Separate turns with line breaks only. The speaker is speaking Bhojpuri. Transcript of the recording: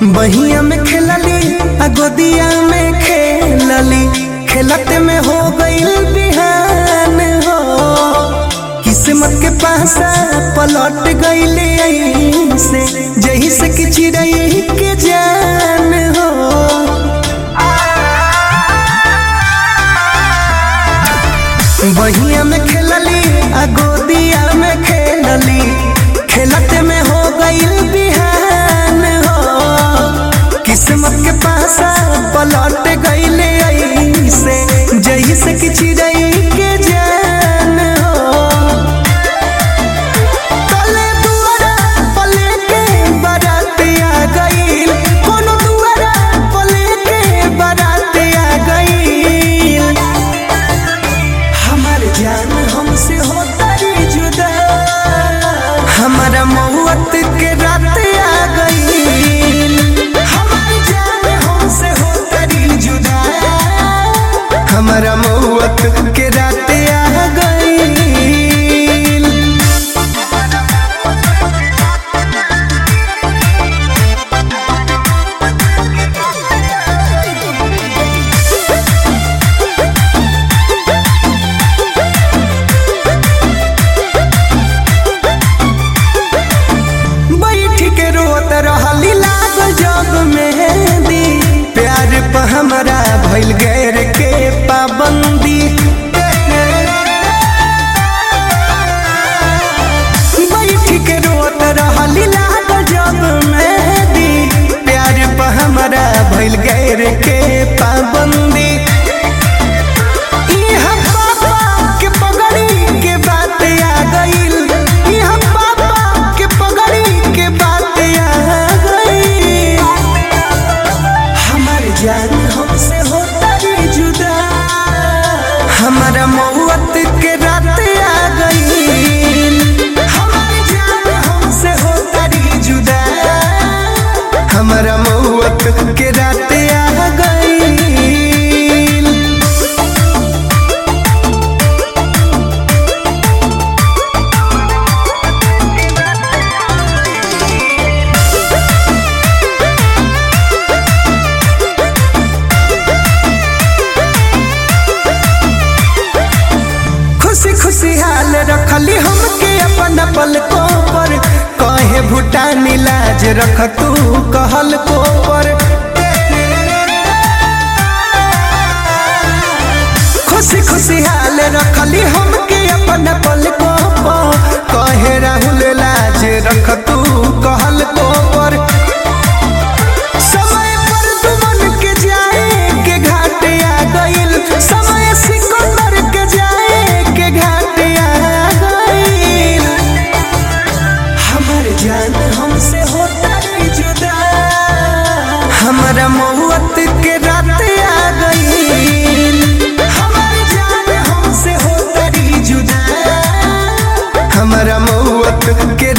बहिया में खेलली आ गोदिया में खेलली खेलते में हो गईल बिहान हो किस्मत के पासा पलट गईले से जही से कि चिड़ई के जान हो बहिया में खेलली आ गोदिया में खेलली खेलते में हो गईल बिहान हो किस्मत के पासा पलट गईले से जही से कि चिड़ई के जान हो तले दुआरा पले के बारात आ गईल कोनो दुआरा पले के बारात आ गईल हमार जान हमसे होता रे जुदा हमारा मौत के रात आ गईल हमार जान हमसे होता रे जुदा हमारा मौत के रात आ गईल बैठ के रोत रहली लागल जब मेहंदी प्यार पर हमरा भइल गैर के पाबंदी बैठ के रोत रहली लागल जब मेहंदी प्यार पर हमरा भइल गैर के पाबंदी इहाँ पापा के पगड़ी के बात आ गईल इहाँ पापा के पगड़ी के बात आ गईल हमार जान हमसे होता रे जुदा हमारा मौत के रात आ गईल हमार जान हमसे होता रे जुदा हमारा मौत के रात आ गईल खुशी खुशी हाल रखली हमके अपन पलकों पर कहे भूटानी लाज रख तू कहल को पर खुशी खुशी हाल रखली हमके अपन पलकों पर कहे राहुल लाज रख तू कहल को पर समय पर दुमन के जाए के घाट आ गईल समय सिकंदर के जाए के घाट आ गईल हमर जान हमसे होता रे जुदा हमारा मौत के रात आ गईल हमर जान हमसे होता रे जुदा हमारा मौत के